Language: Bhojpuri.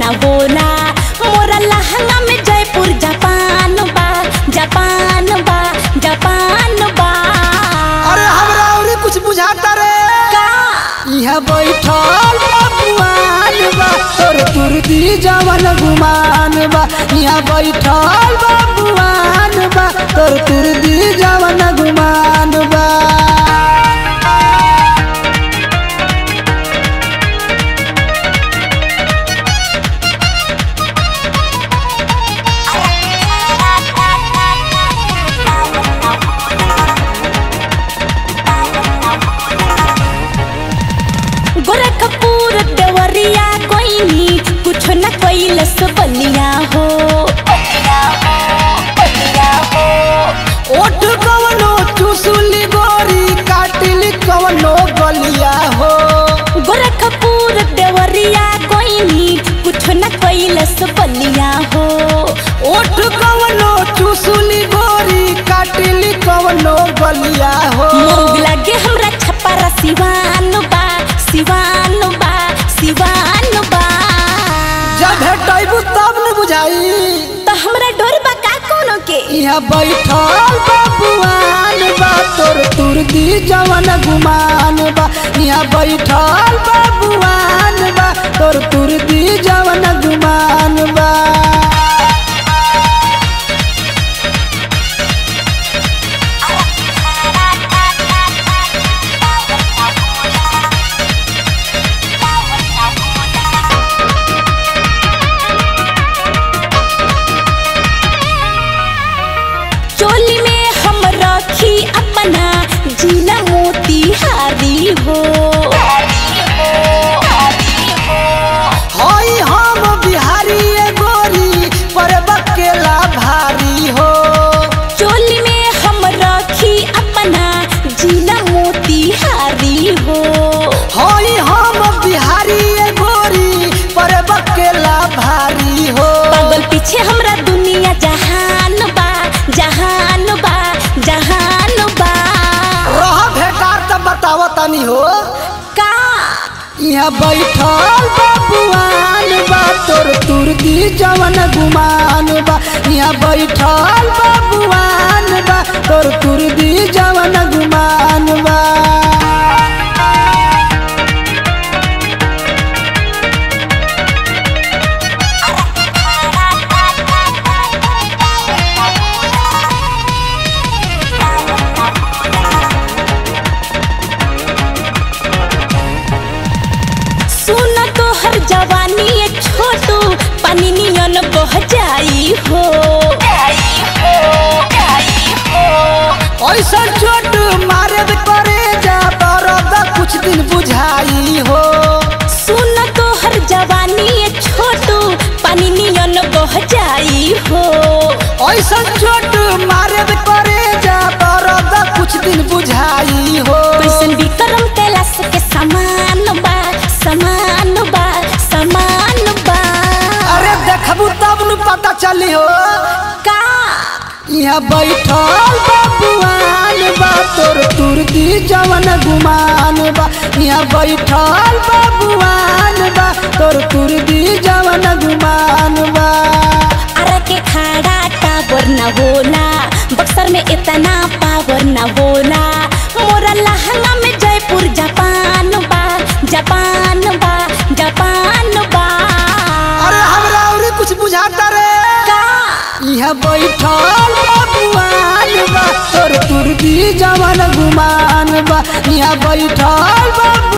ना होला मोरा लहंगा में जयपुर जापान बा जापान बा जापान बा अरे हमरा औरी कुछ बुझाता रे का यहाँ बैठल बबुआन बा तोर तुरदी जवन गुमान बा यहाँ बैठल बबुआन बा तोर तुरदी जवन गुमान बा गोरखपुर देवरिया कोइनी कुछ न कैलस बलिया हो ओठ कवनो चुसुली गोरी काटिली कवनो गलिया हो गोरखपुर देवरिया कोइनी कुछ न कैलस बलिया हो ओठ कवनो चुसुली गोरी काटिली कवनो गलिया हो मोग लागे हमरा छपारा सिवान बा सिवान बा सिवान बा जब भेटैबू तब न बुझाई तो हमरा डोर बा का कोनो के यहाँ बैठल बबुआन बा तोर तुरदी जवन गुमान बा यहाँ बैठल बबुआन बा तोर तुरदी जवन गुमान बा चोली में हम रखी अपना जीना मोती हारी हो हई हम बिहारी ए गोरी पर बकेला भारी हो चोली में हम रखी अपना जीना मोती हारी हो हई हम बिहारी ए गोरी पर बकेला भारी हो पागल पीछे हमरा दुनिया जहान बा जहान बा जहान बा रह भेटार त बताव तनी हो का यहाँ बैठल बबुआन बा तोर तुरदी जवन गुमान बा यहाँ बैठल बबुआन बा तोर तुरदी जवन गुमान बा सुन तो हर जवानी ये छोटू पानी नियन बह जाई हो ऐसा चोट मारे करे जा दर्द कुछ दिन बुझाई हो सुन तो हर जवानी ये छोटू पानी नियन बह जाई हो ऐसा चोट मारे करे जा दर्द कुछ दिन बुझाई हो कैसन विक्रम कैलाश के समान बा समान बा समान बा अरे देखबू तब न पता चली हो का यहाँ बैठल बबुआन बा तोर तुरदी जवन गुमान बा यहाँ बैठल बबुआन बा तोर तुरदी जवन गुमान बा अरे के खाड़ा टावर न होला बक्सर में इतना पावर न होला मोरा लहंगा में जयपुर जापान बा जापान बा जापान बा अरे हमरा औरी कुछ बुझाता रे का यहाँ बैठल बबुआन बा तोर तुरदी जवन गुमान बा यहाँ बैठल बबु